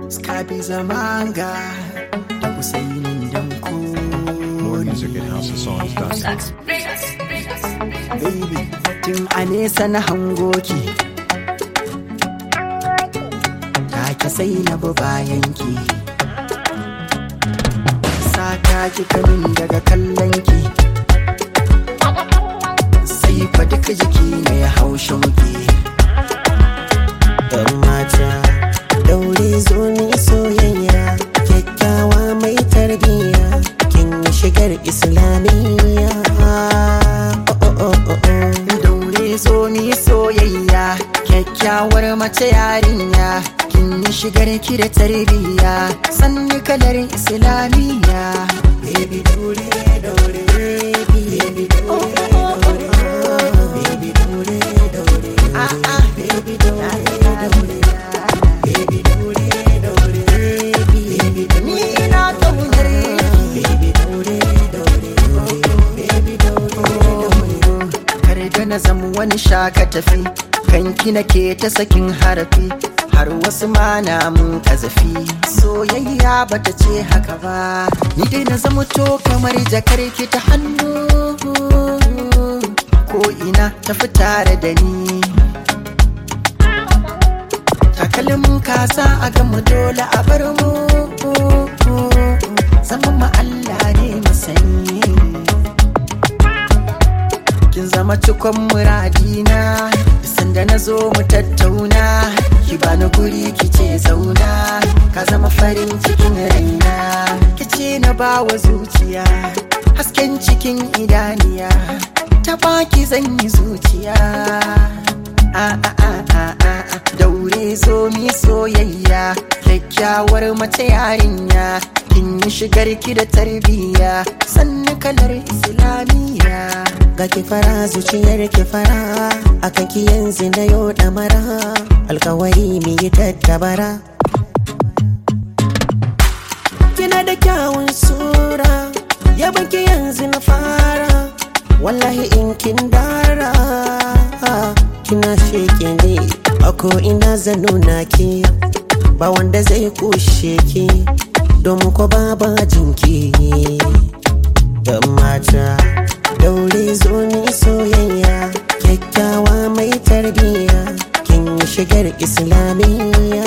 Skabi zamanga da Usainin danko More music at houseofsongs.com. baby tun a nesa na hango ki take sai na bi bayanki saka ki kamin daga kallon ki sai fa duka jiki na ya haushin ki Yan mata daure zo ni soyayya kyakkyawa mai tarbiyya kin yi shigar islamiyya oh, oh, oh, oh, oh. daure zo mi soyayya kyakkyawar mace yarinya kin yi shigar ki da tarbiyya sanni kalar islamiyya Baby daure daure baby daure daure baby daure daure ah ah baby daure daure baby daure daure baby ni ina kaunar ki baby daure daure baby daure daure kar da na zama wani shaka tafi kanki nake ta sakin harafi har wasu ma na mun kazafi soyayya bata ce haka ba ni dai na zama to kamar jakar ki ta hannu ko ina tafi tare da ni takalmin kasa a gama dole a bar mu zama ma Allah ne masani kin zama cikon muradina sanda na zo mu tattauna ki bani guri ki ce zauna ka zama farin cikin raina ki ce na bawa zuciya hasken cikin idaniya ta baki zan yi zuciya a a a a a a daure zo mi soyayya kyakkyawar mace yarinya kin yi shigar ki da tarbiyya sannu kalar islamiyya ga ki fara zuciyar ki fara akan ki yanzu na yau da mara alkawari mi yi tattabara kina da kyawun sura yaban ki yanzu na fara wallahi in kin dara kina sheke ne a ko ina zan nuna ki ba wanda zai kushe ki domin ko ba jinki Yan mata daure zo ni soyayya kyakkyawa mai tarbiyya kin yi shigar islamiyya